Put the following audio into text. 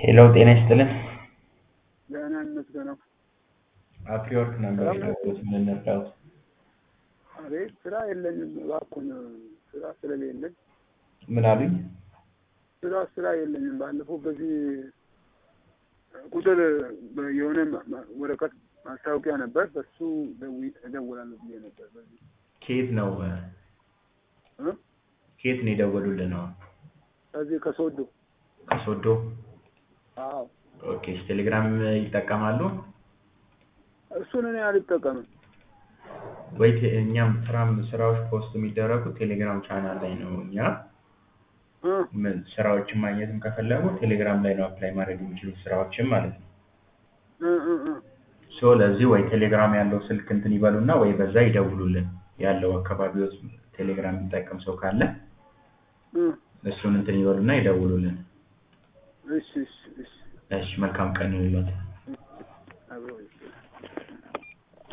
ሄሎ ጤና ይስጥልን። ደህና ይመስገነው። አፍሪወርክ ነበር የደወልኩት። ምን እንርዳዎት? አቤት ስራ የለኝም እባክዎን፣ ስራ ስለሌለኝ ምን አሉኝ? ስራ ስራ የለኝም። ባለፈው በዚህ ቁጥር የሆነ ማ- ማ- ወረቀት ማስታወቂያ ነበር፣ በሱ ደዊ- እደውላለሁ ብዬ ነበር። በዚህ ከየት ነው እ? ከየት ነው የደወሉልን? ነው ከዚህ ከሶዶ ከሶዶ። አዎ፣ ኦኬ። ቴሌግራም ይጠቀማሉ እሱን እኔ አልጠቀምም። ወይ? ቴ- እኛም ስራም ስራዎች ፖስት የሚደረጉት ቴሌግራም ቻናል ላይ ነው። እኛ እ? ምን ስራዎችን ማግኘትም ከፈለጉ ቴሌግራም ላይ ነው አፕላይ ማድረግ የሚችሉት ስራዎችን ማለት ነው። እ እ እ ሶ ለዚህ ወይ ቴሌግራም ያለው ስልክ እንትን ይበሉና ወይ በዛ ይደውሉልን። ያለው አካባቢ ውስጥ ቴሌግራም የሚጠቀም ሰው ካለ እ እሱን እንትን ይበሉና ይደውሉልን። እሺ እሺ እሺ እሺ፣ መልካም ቀን ይሁንልዎት።